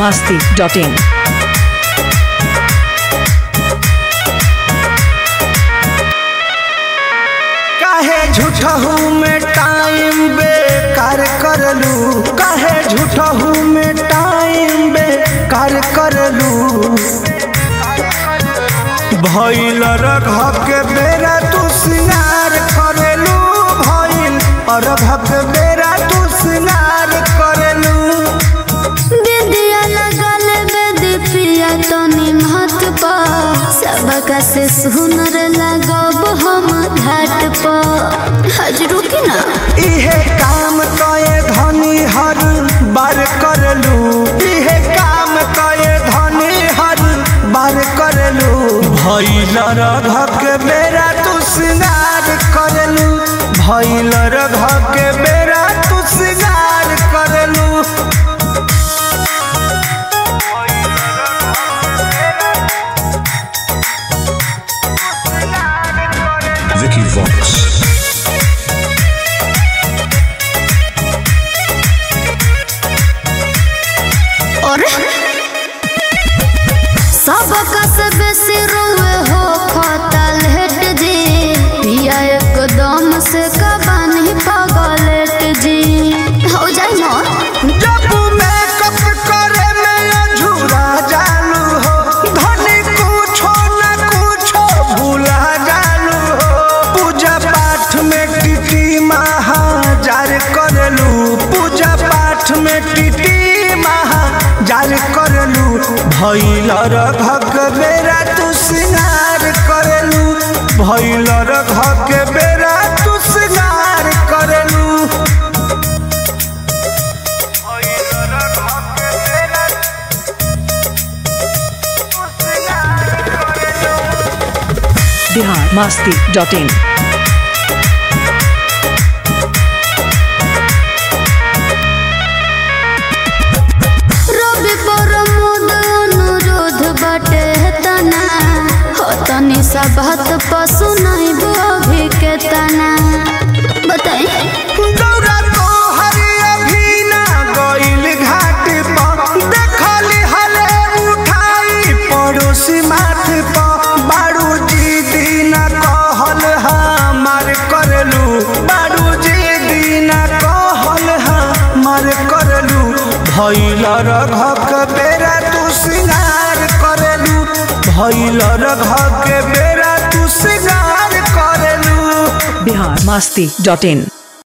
masti.in. काहे झूठहू में टाइम बेकार करलू काहे झूठहू में टाइम बेकार करलू भइल रघ के बेरा तू सिंगार करेलू भइल अरघ के बेरा तू सिंगार करेलू बिंदिया लगल बेदी प्रिया तो निमहत पा सबका से सुनर लगब हम घाट पा हजरू की ना इहे काम कए धनी हर बार करलू इहे काम कए धनी हर बार करलू भइल रघ के बेरा तू सिंगार करलू भइल रघ के बेरा तू सिंगार करलू Vicky Vox. और सबका से बेसी रोए हो खतल हेट जी पिया एकदम से कबानी पगलेट जी हो जाए ना जब मेकअप करे में अझूरा जालू हो धनी कुछो न कुछो भूला जालू हो पूजा पाठ में टिटी महाजार करलू पूजा पाठ में टिटी महाजार करलू भैल रघक बेरा तू सिंगार करलू भैल रघक बेरा तू सिंगार करलू Bihar masti.in. रवि प्रमोद अनुरोध बटे तना हो तनी सा बात पशु नहीं अभी के तना बताई गौरा तो हरि अभी ना गइल घाट पर देखली हले उठाई पड़ोसी माथ पर बारू जी दीना कहल हमार करलू बारू जी दीना कहल हमार करलू भैल रघक बेरा तू सिंगार करलू भैल रघक बेरा तू सिंगार करलू Bihar masti.in.